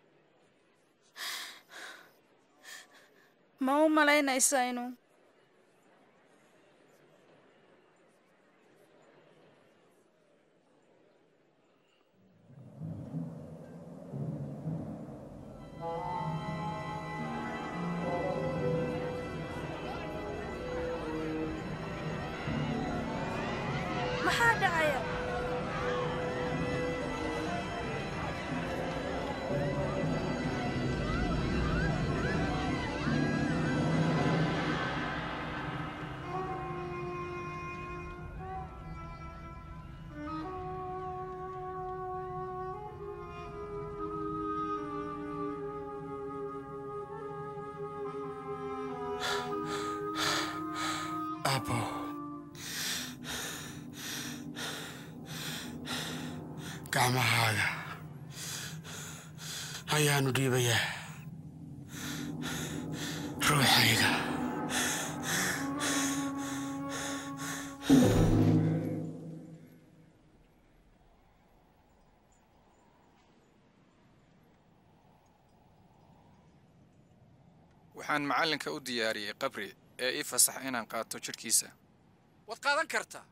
S7: ma u malaynaysa inuu
S5: maxaa dhacaya
S23: Aabbo. Gacmahaaga ayaanu dhiibayaa ruuxayga.
S3: waxaan macallinka u diyaariyey qabri ee ii fasax inaan qaato jidhkiisa
S22: waad qaadan kartaa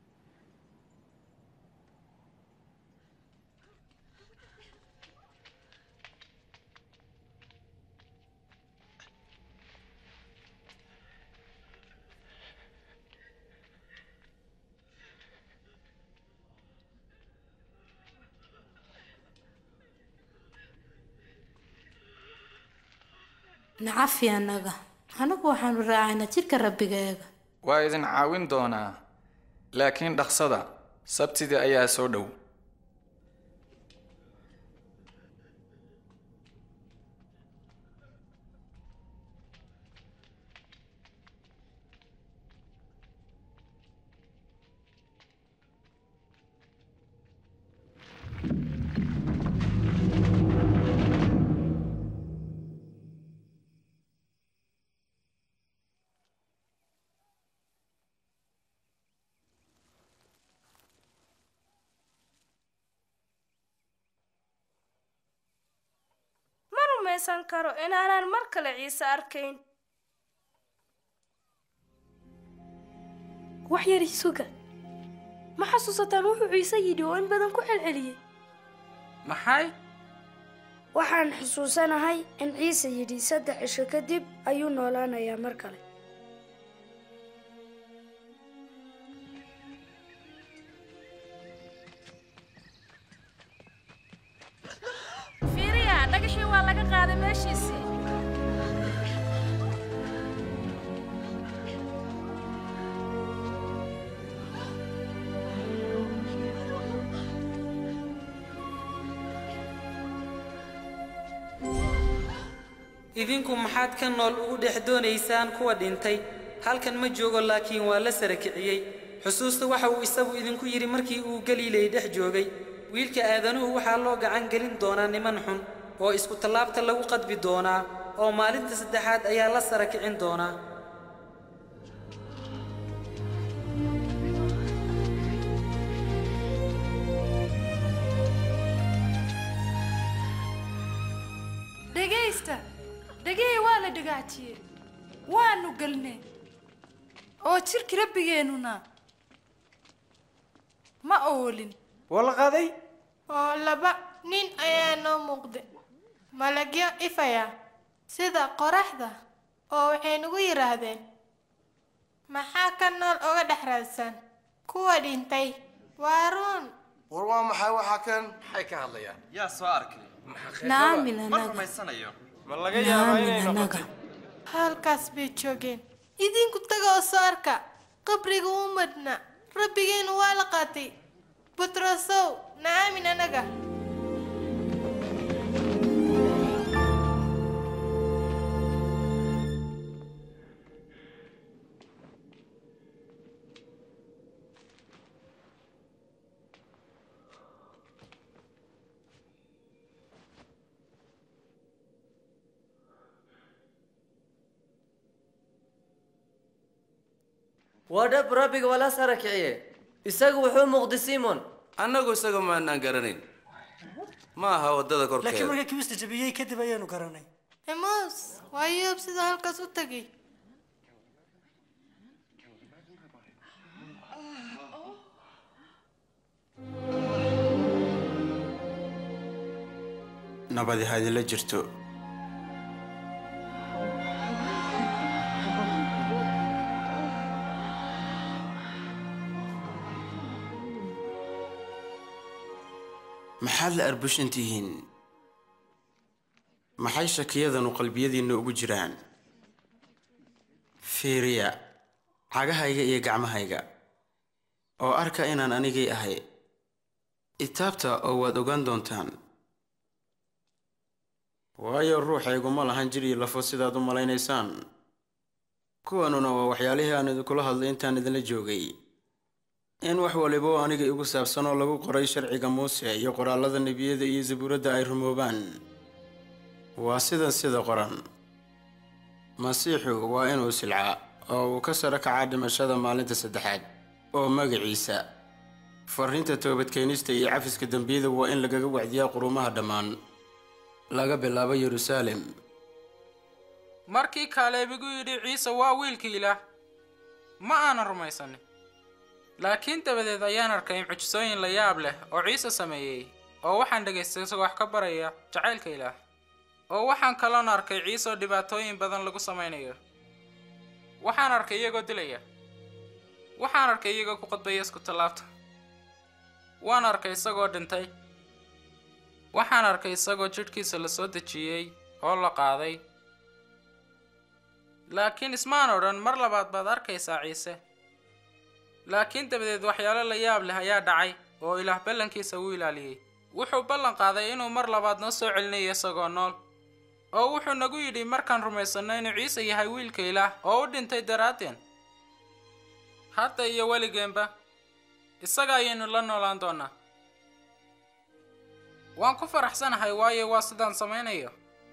S16: nacafi annaga anagu waxaanu raacaynaa jidhka rabbigeega
S3: waa idin caawin doonaa laakiin dhaqsada sabtidii ayaa soo dhow
S5: ma rumaysan karo inaanan mar kale ciise arkayn
S2: wax yar isuga ma xasuusataan wuxuu ciise yidhi oo in badan ku celceliyey
S1: maxay
S4: waxaan xusuusanahay in ciise yidhi saddex cisho kadib ayuu noolaanayaa mar kale
S5: fiiriya dhagaxii waa laga qaaday meeshiisii
S6: idinku maxaad ka nool ugu dhex doonaysaan kuwa dhintay halkan ma joogo laakiin waa la sara kiciyey xusuusta waxa uu isagu idinku yidhi markii uu galiiley dhex joogay wiilka aadanuhu waxaa loo gacan gelin doonaa niman xun oo isku tallaabta lagu qadbi doonaa oo maalinta saddexaad ayaa la sara kicin doonaa
S7: dhegaysta dhegey waa la dhagaajiyey waanu galnay oo jirki rabbigeennuna ma oolin
S11: waa la qaaday
S17: oo laba nin ayaa noo muuqday malagyo ifaya sida qoraxda oo waxay nagu yidhaahdeen maxaa ka nool oga dhex raadsan kuwa dhintay waa ruun
S8: war waa maxay waxaa kan
S22: maxay ka hadlayaan
S15: yaa soo arkay
S16: naamin
S15: ma
S16: anaga
S15: rumaysanayo
S13: ma laga yaabaa
S16: naamin
S13: inay
S16: anaga
S13: noqotay
S17: halkaas bay joogeen idinku taga oo soo arka qabriga u madhna rabbigeenu waa la qaatay butrosow naamin anaga
S9: waa dhab rabbiga waa la sara kiciye isagu wuxuu muuqday simon
S8: annagu isaga maanaan garanayn ma aha waddada
S18: laakiin
S8: korkeeda
S18: markii kibista jabiyey kadib ayaanu garanay
S17: emos waa yoob sida halkaas u tagay
S12: nabadi ha idinla jirto maxaad la arbushan tihiin maxay shakiyadanu qalbiyadiinna ugu jiraan fiiriya cagahayga iyo gacmahayga oo arka inaan anigay ahay itaabta oo waad ogaan doontaan waayo ruuxaygu ma lahan jir iyo lafo sidaad u malaynaysaan kuwanuna waa waxyaalihii aan idinkula hadlay intaan idinla joogay in wax waliba oo aniga igu saabsan oo lagu qoray sharciga muuse iyo qoraallada nebiyada iyo zabuuradda ay rumoobaan waa sidan sida qoran masiixu waa inuu silcaa oo uu ka saro kacaa dhimashada maalinta saddexaad oo magaciisa farriinta toobadkeenista iyo cafiska dembiyada waa in lagaga wacdiyaa qurumaha dhammaan laga bilaabo yeruusaalem
S1: markii kaaleeb igu yidhi ciise waa wiilkii ilaah ma aanan rumaysanin laakiin dabadeed ayaan arkay mucjisooyin la yaab leh oo ciise sameeyey oo waxaan dhegaystay isagoo wax ka baraya jacaylka ilaah oo waxaan kaloon arkay ciise oo dhibaatooyin badan lagu samaynayo waxaan arkay iyagoo dilaya waxaan arkay iyagoo ku qodbaya isku tallaabta waan arkay isagoo dhintay waxaan arkay isagoo jidhkiisa la soo dejiyey oo la qaaday laakiin ismaan odhan mar labaad baad arkaysaa ciise laakiin dabadeed waxyaalo la yaab leh ayaa dhacay oo ilaah ballankiisa uu ilaaliyey wuxuu ballan qaaday inuu mar labaad noo soo celinayo isagoo nool oo wuxuu nagu yidhi markaan rumaysanno inuu ciise yahay wiilka ilaah oo u dhintay daraaddeen hadda iyo weligeenba isaga ayaynu la noolaan doonnaa waan ku faraxsanahay waayo waa sidaan samaynayo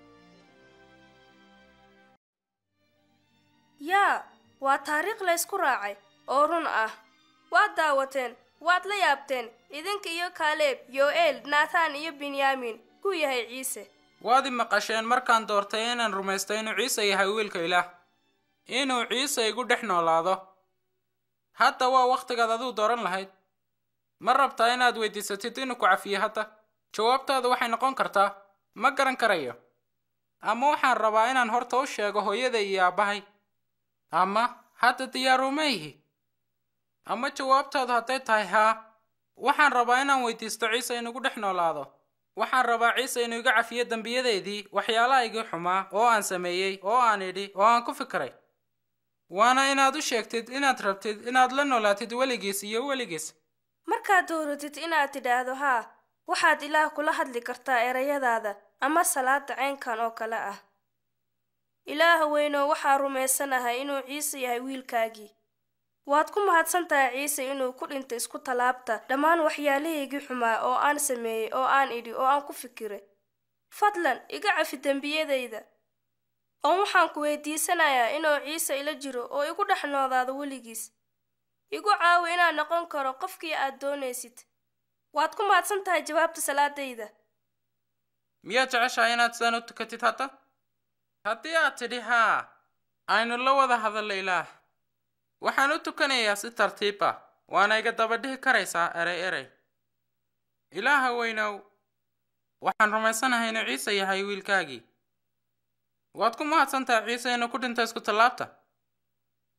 S5: yaa waa taariikh laysku raacay oo run ah waad daawateen waad la yaabteen idinka iyo kaaleeb yo'eel naataan iyo binyamin kuu yahay ciise
S1: waad i maqasheen markaan doortay inaan rumaysto inuu ciise yahay wiilka ilaah inuu ciise igu dhex noolaado hadda waa wakhtigaad aduu dooran lahayd ma rabtaa inaad weydiisatid inuu ku cafiyo hadda jawaabtaadu waxay noqon kartaa ma garan karayo ama waxaan rabaa inaan horta u sheego hooyada iyo aabbahay ama hadda diyaaruma ihi ama jawaabtaadu hadday tahay haa waxaan rabaa inaan weydiisto ciise inugu dhex noolaado waxaan rabaa ciise inuu iga cafiyo dembiyadeedii waxyaalaha igii xumaa oo aan sameeyey oo aan idhi oo aan ku fikiray waana inaad u sheegtid inaad rabtid inaad la noolaatid weligiis iyo weligiis
S5: markaad dooratid inaad tidhaahdo haa waxaad ilaah kula hadli kartaa erayadaada ama salaada caynkan oo kale ah ilaaha weynoo waxaa rumaysanahay inuu ciise yahay wiilkaagii waad ku mahadsan tahay ciise inuu ku dhintay isku tallaabta dhammaan waxyaalahaygii xumaa oo aan sameeyey oo aan idhi oo aan ku fikiray fadlan iga cafi dembiyadayda oo waxaan ku weydiisanayaa inuu ciise ila jiro oo igu dhex noodaado weligiis igu caawi inaan noqon karo qofkii aad doonaysid waad ku mahadsan tahay jawaabta salaadayda
S1: miyaad jeceshahay inaad sidaan u tukatid hadda haddii aad tidhi haa aynu la wada hadallo ilaah waxaan u tukanayaa si tartiib ah waana iga daba dhihi karaysaa erey erey ilaaha weynow waxaan rumaysanahay inuu ciise yahay wiilkaagii waad ku mahadsan tahay ciise inuu ku dhinto isku tallaabta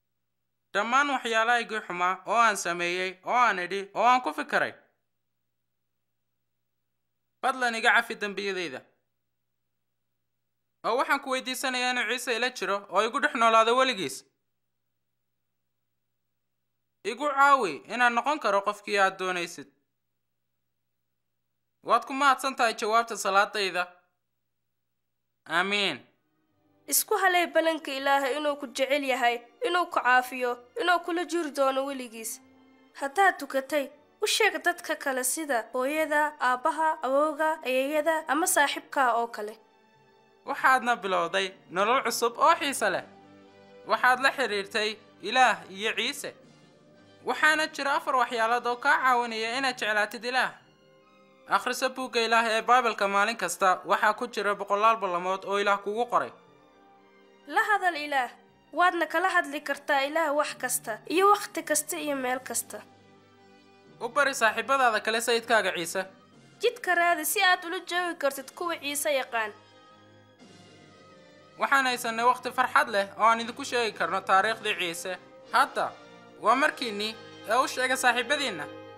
S1: dhammaan waxyaalahaygii xumaa oo aan sameeyey oo aan idhi oo aan ku fikiray fadlan iga cafi dembiyadayda oo waxaan ku weydiisanayaa inuu ciise ila jiro oo igu dhex noolaado weligiis igu caawi inaan noqon karo qofkii aad doonaysid waad ku mahadsan tahay jawaabta salaadayda aamiin
S5: isku halay ballanka ilaahay inuu ku jecel yahay inuu ku caafiyo inuu kula jiri doono weligiis haddaad tukatay u sheeg dadka kale sida hooyada aabbaha awowga ayeeyada ama saaxiibkaa oo kale
S1: waxaadna bilowday nolol cusub oo xiise leh waxaad la xidhiirtay ilaah iyo ciise waxaana jira afar waxyaalood oo kaa caawinaya inaad jeclaatid ilaah akhriso buugga ilaah ee baibalka maalin kasta waxaa ku jira boqolaal ballamood oo ilaah kugu qoray
S5: la hadal ilaah waadna kala hadli kartaa ilaah wax kasta iyo wakhti kasta iyo meel kasta
S1: u bari saaxiibadaada kale sayidkaaga ciise
S5: jidka raadi si aad ula joogi kartid kuwa ciise yaqaan
S1: waxaan haysanay wakhti farxad leh oo aan idinku sheegi karno taariikhdii ciise hadda waa markiinnii ee u sheega saaxiibadiinna